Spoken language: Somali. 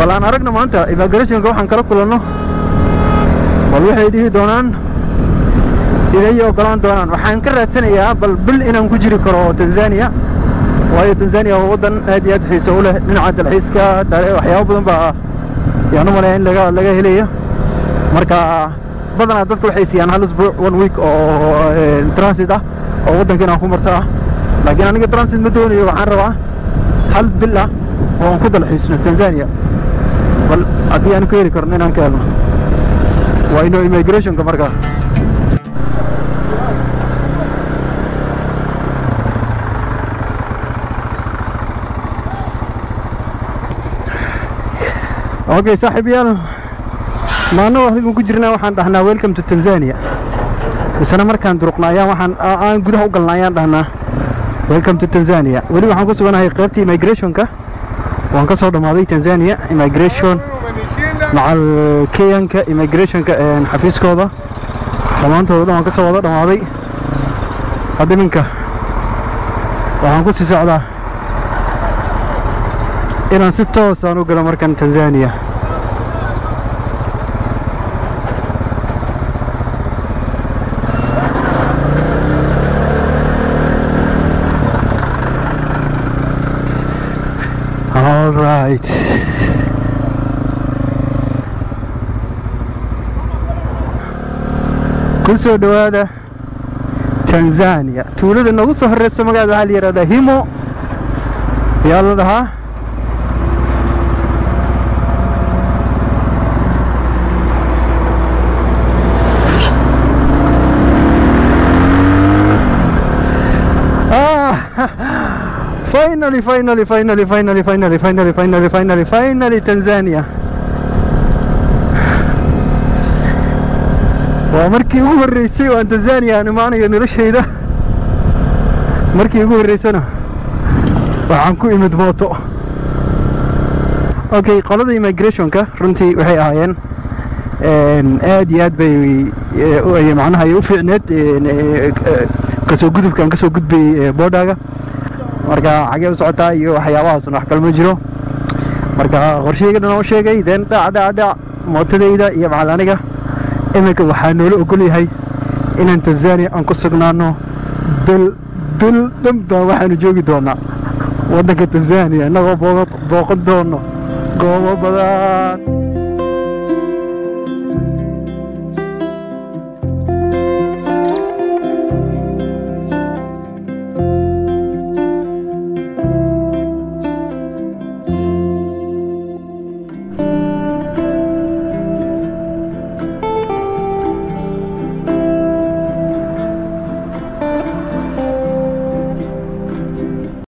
bal aan aragna maanta immigrationka waxaan kala kulanno bal waxay dhihi doonaan inay ogolaan doonaan waxaan ka raadsanayaa bal bil inaan ku jiri karo tanzania waayo tanzania waa waddan aad iyo aad xiiso u leh dhinaca dalxiiska waxyaabo badan baa yaan u malaya in laga laga helaya marka badanaa dadka waxay siiyaan hal isbuuc one week oo transit ah oo waddanka inaan ku marto ah laakiin aniga transit ma doonayo waxaan rabaa hal bil ah oo aan ku dalxiisno tanzania bal haddii aan ku heli karno inaan ka helno waa ino immigrationka markaa okay saaxiibayaal maano adigan ku jirnaa waxaan dhahnaa welcome to tanzania isna markaan duruqna ayaan waxaan aan gudaha u galna ayaan dhahnaa welcome to tanzania weli waxaan ku suganahay qaybtii immigrationka waan ka soo dhammaaday tanzania immigration macal kenyanka immigrationka xafiiskooda dhammaantooda dhan waan ka soo wada dhammaaday hadda iminka waxaan ku sii socdaa inaan si toosaan u galo markan tanzania all right ku soo dhowaada tanzania tuulada noogu soo horeysa magaceeda waxaa la yidhahdaa himo yaa la dhahaa finally finally finally finally finally finally finally finally finally tanzania waa markii ugu horreysay oo aan tanzania aan imaanayo noloshayda markii ugu horreysana waxaan ku imid mooto okay qolada immigrationka runtii waxay ahaayeen aad iyo aad bay macnaha ay u fiicneed kasoo gudubka aan kasoo gudbayay boodhaaga marka xagee u socotaa iyo waxyaabahaasuna wax kalma jiro marka qorsheyga dhan oo sheegay deen dhac dhac dhac mootadayda iyo macal aniga iminka waxaa noola ogol yahay inaan tanzania aan ku sugnaano bil bil dhan baa waxaanu joogi doonaa waddanka tanzania innagoo booqan doono goobo badan